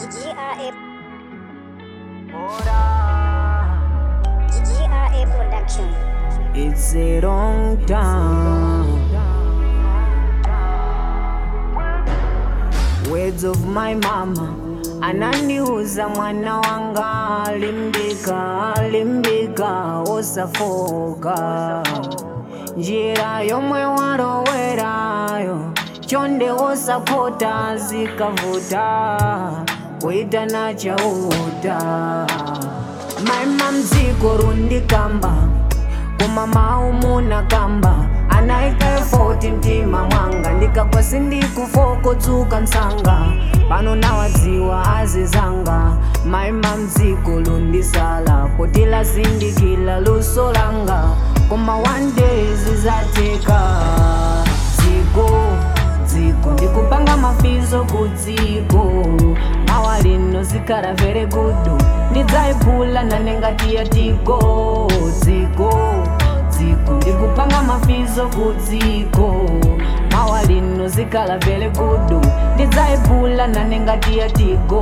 GRA GRA Production. It's a long time. Words of my mama ananiuza mwana wanga limbika limbika osafoka njira yomwe walowerayo chonde osapota zikavuta kuitana chauta maima mdziko rundikamba koma maumuna kamba anaika efoti mtima mwanga ndikakwasi ndikufokotsuka msanga pano nawadziwa azizanga maima mdziko lundisala kuti lazindikila luso langa koma one day zizateka dziko dziko ndikupanga mafizo ku dziko mawa lino zikhala very good ndidzayiphula nanengatiya tiko dziko dziko ndikupanga mafizo ku dziko mawa lino zikhala very good ndidzayiphula nanengatiya tiko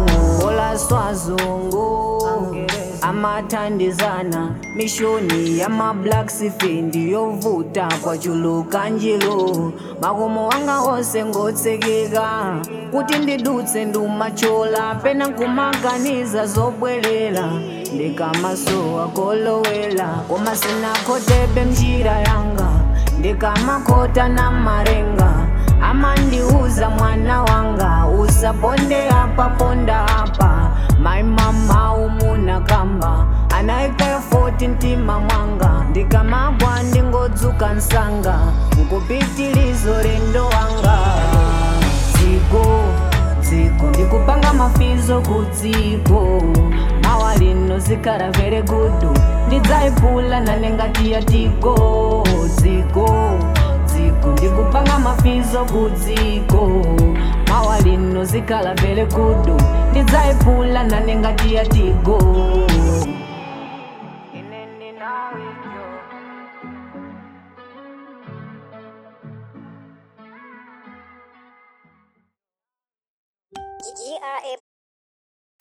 olaswazungu amathandizana mishoni ya mablack sifendi yovuta kwachuluka njilo makomo wanga onse ngotsekeka kuti ndidutse ndumachola pena kumaganiza zobwerera ndikamasowa kolowela koma sinakotebe mjira yanga ndikamakota na marenga amandiuza mwana wanga usaponde apa ponda apa my mama umuna kamba anaika efoti mtima mwanga ndikamagwa ndingodzuka nsanga nkupitilizo lendo wanga dziko dziko ndikupanga mafizo ku dziko mawa lino zikhala very good ndidzayiphula nanengatiya tiko dziko dziko ndikupanga mafizo ku dziko mawa lino zikhala very good ndidzayiphula nanengatiya tiko Ine ndinawiyo. GRA